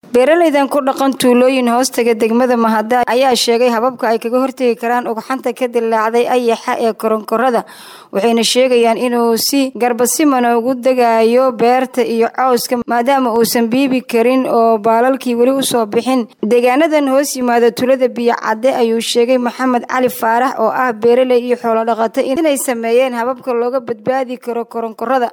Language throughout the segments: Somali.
beeralaydan ku dhaqan tuulooyin hoostaga degmada mahada ayaa sheegay hababka ay kaga hortegi karaan ugxanta ka dilaacday ayaxa ee koronkorada waxayna sheegayaan inuu si garbasimana ugu degayo beerta iyo cawska maadaama uusan biibi karin oo baalalkii weli usoo bixin deegaanadan hoos yimaada tulada biyo cadde ayuu sheegay maxamed cali faarax oo ah beeraley iyo xoolo dhaqato inay sameeyeen hababka looga badbaadi karo koronkorada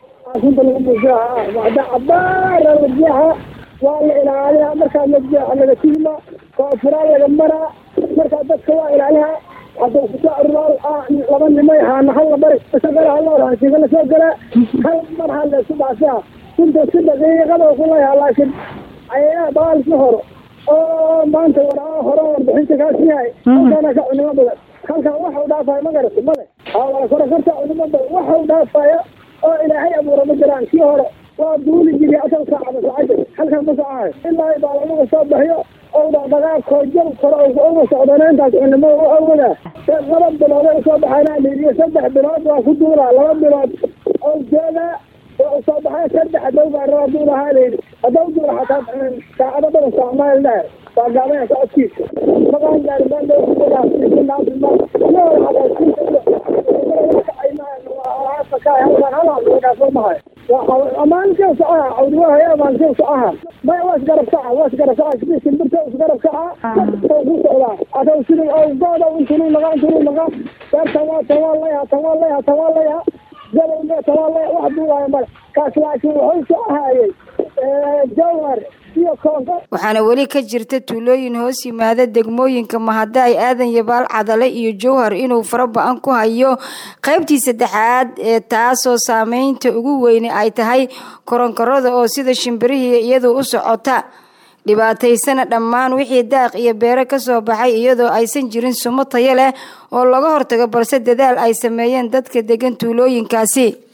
waa la ilaaliyaa markaa lajeexa laga tiima koonfuraan laga maraa markaa dadka waa ilaalihaa hadda kusoo aruraal laba nimay haana hal la bari shaqala hal raashiga lasoo galaa hal mar ha laysu dhaafiha inta si daqiiqada kulayaa laakiin ayagaa baalki horo oo maanta waraa hore warbixinta kaas yahay halkaana ka cunimo badan halkan waxau dhaafaya ma garata male waa korakarta cunimo badan waxau dhaafaya oo ilaahay abuura ma jiraan kii hore waa duuli jiri asal saacada sacada halkan ma socahay ilaa baalamaga soo bixiyo ou dhaqdhaqaaqoo jab kore uma socdana intaas cunimo u awada laba bilood ay soo baxayna liiriyo saddex bilood waa ku duulaa laba bilood oo joogaa waa usoo baxay saddex hadow baa raba duulahaa layidhi hadow duula xataa saacado badan soocmaal dhaar waa gaabaya socodkiisa maqaan gaari maandhowaa amaankee socaha cawdiwahaya amaankee socaha maya waa isgarab kaca waa isgarab kaca sidii shimbirta isgarab kaca ku socdaa adaw sidii awgooda intunu naqa intunu naqa beertan waa tan waa layaha tan waa layaha tan waa layaha gabowge tan waa laya wax duulaayo male kaas laakiin wuxuu socahaayay jawhar waxaana weli ka jirta tuulooyin hoos yimaada degmooyinka mahada ay aadan yabaal cadale iyo jowhar inuu fara ba-an ku hayo qaybtii saddexaad ee taasoo saameynta ugu weyne ay tahay koronkorada oo sida shimbirihii iyadu u socota dhibaataysana dhammaan wixii daaq iyo beero kasoo baxay iyadoo aysan jirin sumo tayo leh oo laga hortago balse dadaal ay sameeyeen dadka degan tuulooyinkaasi